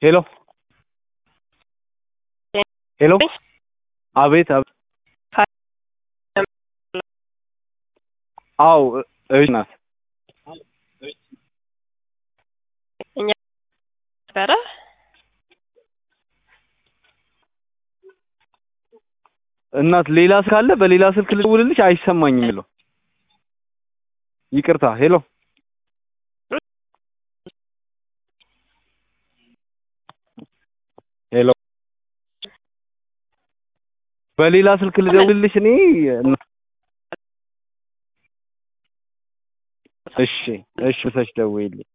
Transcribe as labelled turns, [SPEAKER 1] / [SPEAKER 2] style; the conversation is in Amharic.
[SPEAKER 1] ሄሎ ሄሎ አቤት አቤት አዎ እሺ ናት
[SPEAKER 2] እኛ ነበረ
[SPEAKER 1] እናት ሌላ ካለ በሌላ ስልክ ልደውልልሽ አይሰማኝም የሚለው ይቅርታ ሄሎ ሄሎ በሌላ ስልክ ልደውልልሽ እኔ እሺ እሺ ብለሽ ደውይልኝ